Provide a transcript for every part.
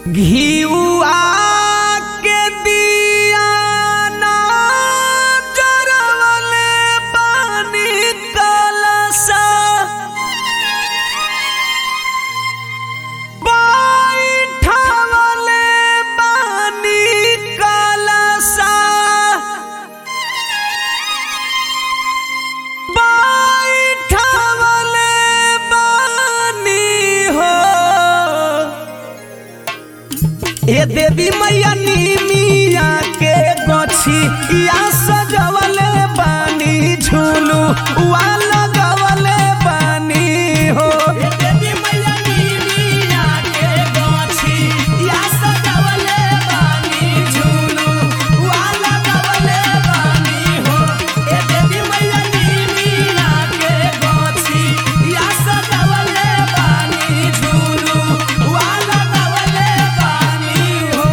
घिउआ के दिया ना जरवले बानी कलसा बैठवले बानी कलसा बैठवले बानी हो ए देवी मैया नीमिया के गछी या सजवले बानी झूलू वा लगवले बानी हो ए देवी मैया नीमिया के गछी या सजवले बानी झूलू वा लगवले बानी हो ए देवी मैया नीमिया के गछी या सजवले बानी झूलू वा लगवले बानी हो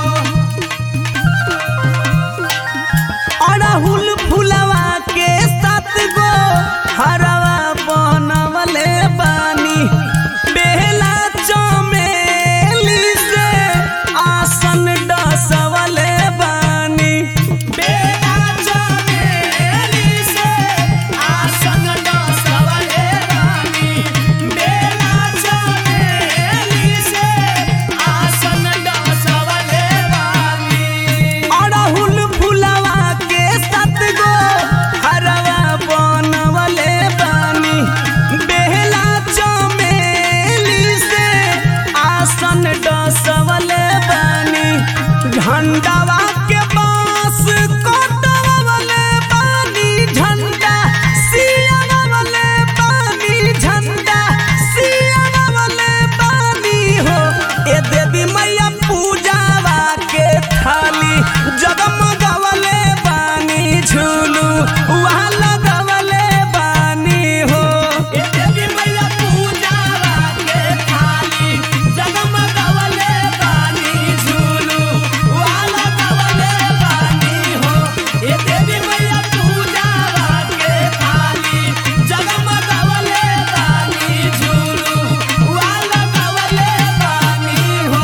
अड़हुल फुलवा के सात गो हरवा बनवले बानी बेला चमेली से आसन डसवले बानी बेला चमेली से आसन डसवले बानी बेला चमेली से आसन डसवले बानी अड़हुल फुलवा के सात गो हरवा बनवले बानी बेहला चमेली से आसन डसवले बानी झंडावा के बांस कटवले बानी झंडा सियावले बानी झंडा सियावले बानी हो ए देवी मैया पूजावा के थाली जगमगवले बानी झूलू वहाँ लगवले बानी हो ए देवी मैया पूजावा के थाली जगमगवले बानी झूलू वहाँ लगवले बानी हो ए देवी मैया पूजावा के थाली जगमगवले बानी झूलू वहाँ लगवले बानी हो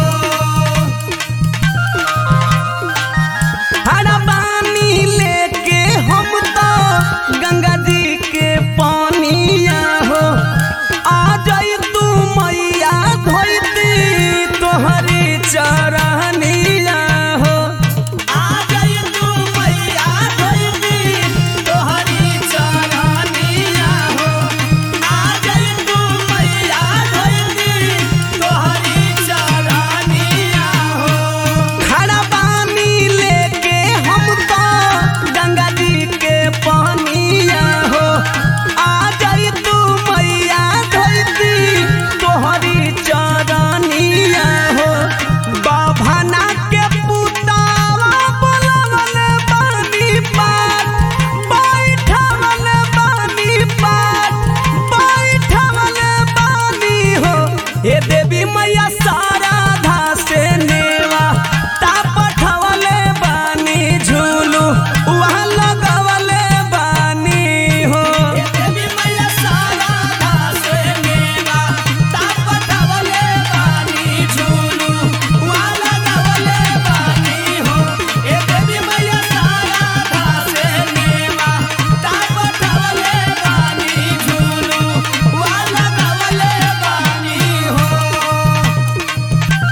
हरा पानी लेके हम तो गंगा जी के पानिया हो आ जाई तू मैया धोती तोहरी चरनिया हो आ जाई तू मैया धोती तोहरी चरनिया हो आ जाई तू मैया धोती तोहरी चरनिया हो खड़ा पानी लेके हम तो गंगा जी के पानिया हो आ जाई तू मैया धोती तोहरी चरनिया हो बाभना के पुतावा बोलवले बानी पार बैठवले बानी पार बैठवले बानी हो हे देवी मैया साराधा से नेवा ता पठवले बानी झूलू वहाँ लगवले बानी हो हे देवी मैया साराधा से नेवा ता पठवले बानी झूलू वहाँ लगवले बानी हो हे देवी मैया साराधा से नेवा ता पठवले बानी झूलू वहाँ लगवले बानी हो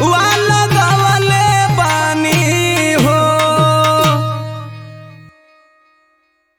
वाला